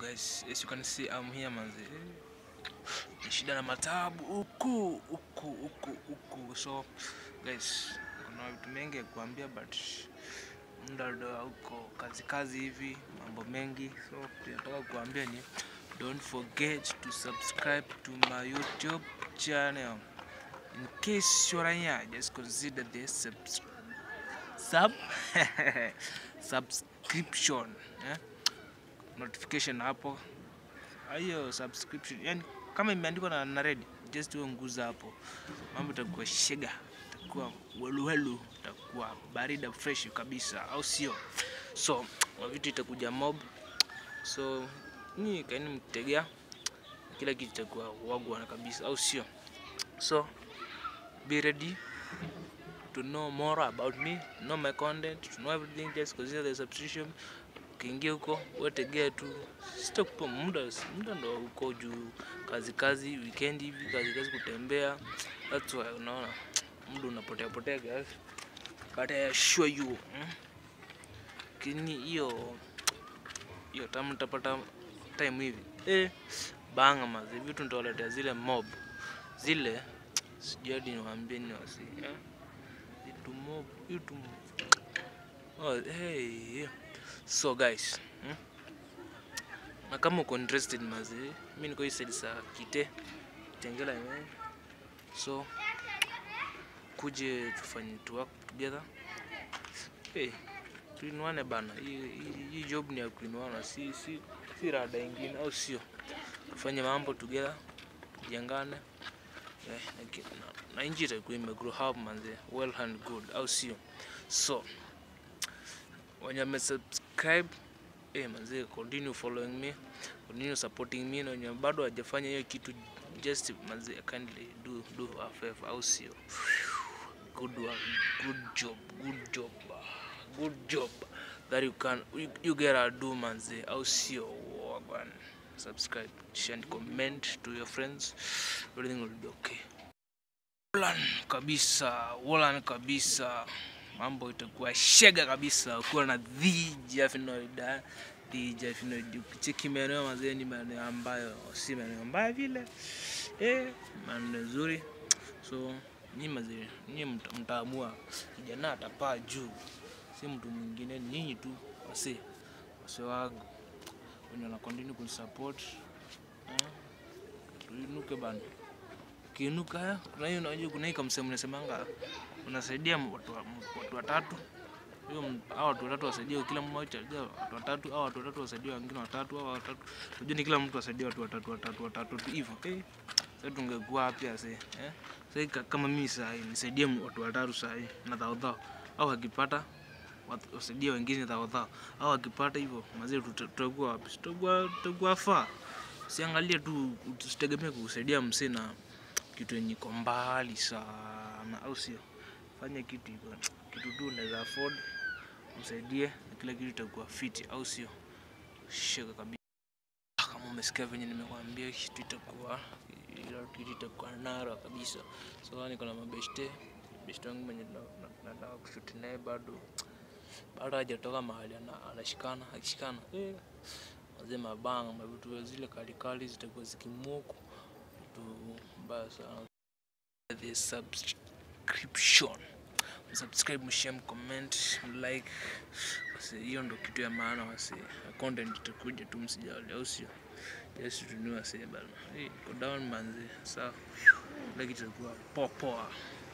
guys, as you can see I'm here manzi. Ni shida na matabu huku huku huku huku. So guys, kuna vitu mengi ya kuambia but muda ndo huko kazi kazi hivi mambo mengi. So tunataka kuambia ni don't forget to subscribe to my YouTube channel. In case you're here, just consider the subs sub subscription eh? notification hapo hiyo subscription yani kama imeandikwa na, na red just wewe nguza hapo mambo itakuwa shega itakuwa weluwelu itakuwa barida fresh kabisa au sio so vitu itakuja mob so ni kaini mtegea kila kitu itakuwa wagwana kabisa au sio so be ready to know more about me, know my content, to know everything, just consider the subscription. Ukiingia huko wetegea tu, sitakupa muda, muda ndo huko juu, kazi kazi, weekend hivi, kazi kazi, kutembea. That's why unaona muda unapotea potea guys, but I assure you mm, kini hiyo hiyo tamu nitapata time hivi eh, banga mazi vitu nitawaletea zile mob zile, sijui hadi niwaambie ni wasi eh? vitu mob vitu oh, hey. so guys hmm? na kama uko interested mazi mi niko hii side sa kite tengela ime so kuje tufanye tu work together hey, tuinuane bana hii hii- hii job ni ya kuinuana si si si rada ingine au sio tufanye mambo together tujengane Eh, na ki- na- na nchi itakuwa imegrow up manze well and good au sio so wenye wamesubscribe eh, manze continue following me continue supporting me na wenye bado hawajafanya hiyo kitu just manze kindly do do a favor au sio good work good job good job good job that you can you, you get a do manze au sio wagwan subscribe share and comment to your friends everything will be okay Wolan kabisa Wolan kabisa mambo itakuwa shega kabisa ukiwa na dhija finoida dhija finoida ukicheki maeneo mazee ni maeneo ambayo si maeneo mbaya vile eh maeneo nzuri so nyi mazee nyi mta- mtaamua kijana atapaa juu si mtu mwingine ni nyinyi tu wase wase wangu wenye wana continue kunisupport eh, tuinuke bana ukiinuka kuna hiyo unajua kuna hii kamsemo unasemanga unasaidia m- watu wa- watu watatu hiyo m- hao watu watatu wasaidia kila mmoja wasaidia watu watatu au watu watatu wasaidia wengine watatu au watatu unajua ni kila mtu wasaidia watu watatu watatu watatu tu hivyo eh sasa tungekuwa wapi ase eh sasa ka- kama mimi saa hii nisaidie m- watu watatu saa hii na dhao dhao au akipata wat- wasaidie wengine dhao dhao au akipata hivyo mazee tuta- tutakuwa wapi tutakuwa tutakuwa faa usiangalie tu usitegemee kusaidia msee na kitu yenye iko mbali sana au sio fanya kitu iko kitu tu unaweza afford msaidie na kila kitu itakuwa fiti au sio shika kabisa kama umesikia venye nimekwambia kitu itakuwa ila kitu itakuwa nara kabisa so niko na mabeshte beshte wangu mwenye tuna- tuna- nataka kushuti naye bado bado hajatoka mahali ana- anashikana akishikana eh, wazee mabanga mavitu zile kalikali zitakuwa zikimuku vitu mbaya sana the subscription subscribe mshare mcomment mlike wase hiyo ndo kitu ya maana wase Na content itakuja tu msijali au sio yes tunua wase bana hey, go down manzi sawa kila kitu itakuwa poa poa